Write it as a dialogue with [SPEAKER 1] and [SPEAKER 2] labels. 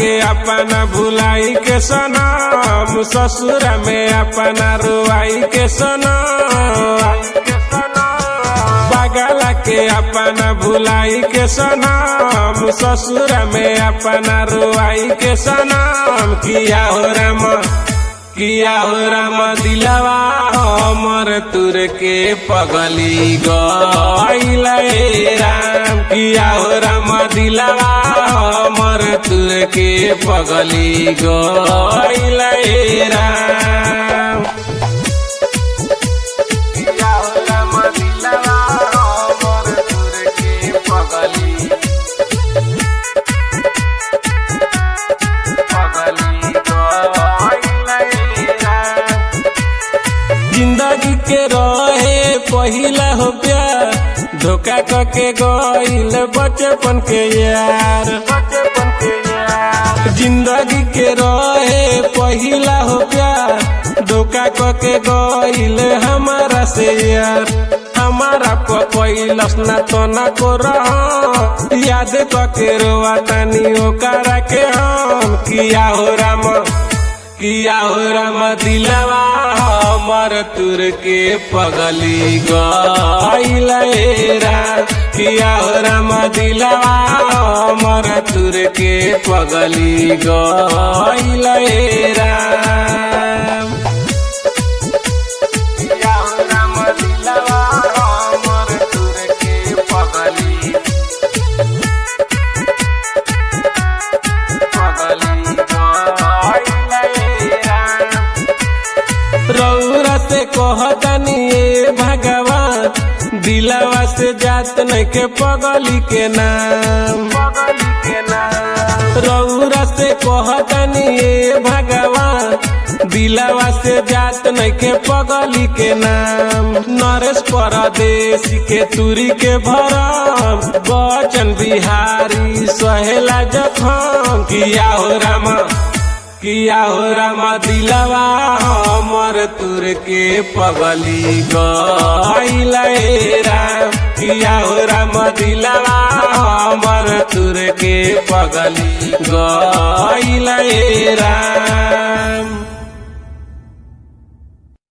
[SPEAKER 1] के अपना भुलाई के सनम ससुर में अपना रुआई के सनम बगला के अपना भुलाई के सनम ससुर में अपना रुआई के सनम किया हो राम किया हो राम दिलवा हमर तुर के पगली गईल राम किया हो राम दिलवा हमर तुर के पगली गईल राम किया हो राम दिलवा हमर तुर के पगली जिंदगी के रहे पहिला हो प्यार धोखा करके गईल बचपन के यार बचपन के यार जिंदगी के रहे पहिला हो प्यार धोखा करके गईल हमारा से यार हमारा पैलस ना तो ना को रह याद करके रोआ तानी ओकरा के हम किया हो राम किया हो राम दिलवा हमर तुर के पगली गईल राम किया हो राम दिलवा हमर तुर के पगली गईल राम किया हो राम दिलवा हमर तुर के पगली रौरा से कहतनी ए भगवान दिलवा से जात नहीं के पगली के नाम पगली के नाम रौरा से कहतनी ए भगवान दिलवा से जात नहीं के पगली के नाम नरेश परदेश के तुरी के भरम बचन बिहारी सहेला जखम किया हो रामा किया हो राम दिलवा हमर तुर के पगली गईल राम किया हो राम दिलवा हमर तुर के पगली गईल राम